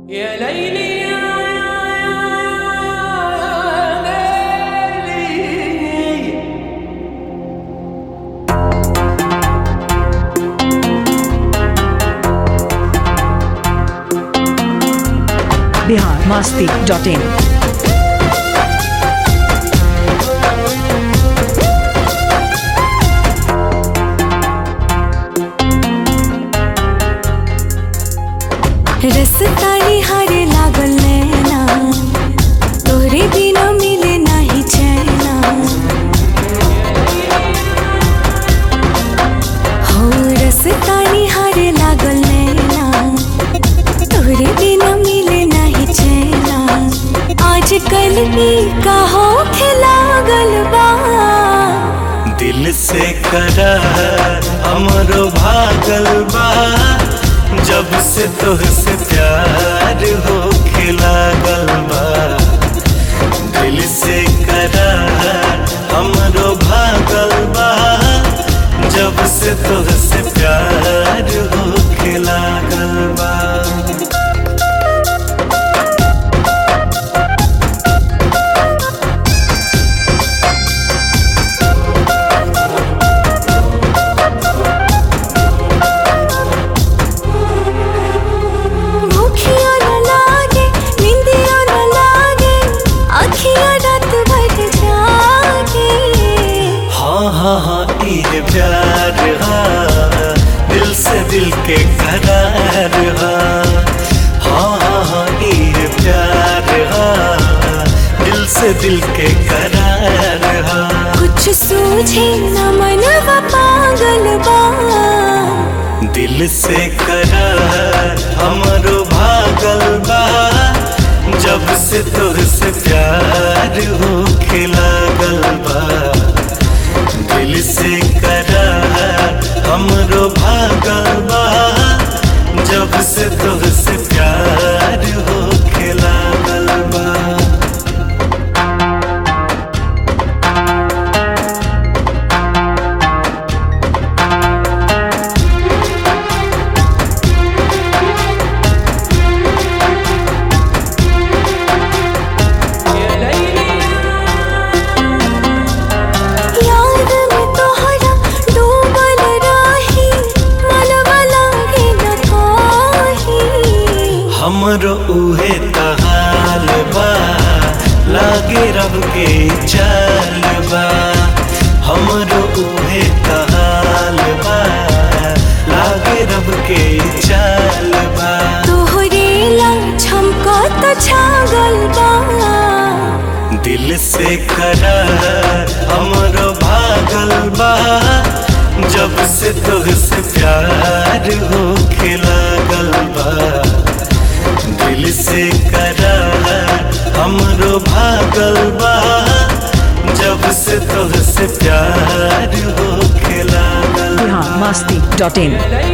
يا ليلي يا ليلي Bihar Masti dot in रसतानी हारे लागल नैना तोरे बिना मिले नाही चैना हो रसतानी हारे लागल नैना तोरे बिना मिले नाही चैना आज कल की कहो खिलागल बा दिल से करार हमरो भागल बा जब से तोहसे प्यार हो लागल बा दिल से करार हमरो भागल बा जब से तोहसे प्यार हो लागल बा भूखिया न लागे निंदिया न लागे अखिया रात भर जागे हाँ हाँ हाँ ये प्यार हाँ दिल से दिल के करार हाँ हाँ हाँ हाँ ये प्यार हाँ दिल से दिल के करार हाँ कुछ सूझे न मनवा पागल बा दिल से करार हमरो भागल बा जब से तोहसे प्यार हो लागल बा दिल से करार हमरो भागल बा जब से तोहसे प्यार हो लागल बा يا ليلي याद में तोहरा डूबल रही मनवा लागे न काही हमरो उहे तहाल बा लागे रब के चाल बा हमरो उहे तहाल बा लागे रब के चाल बा तोहरे ला छमका तो छागल बा दिल से करार हमरो भागल बा जब से तोहसे प्यार हो लागल बा दिल से करार हमरो भागल बा जब से तोहसे प्यार हो लागल बा बिहार मास्ती डॉट इन يا ليلي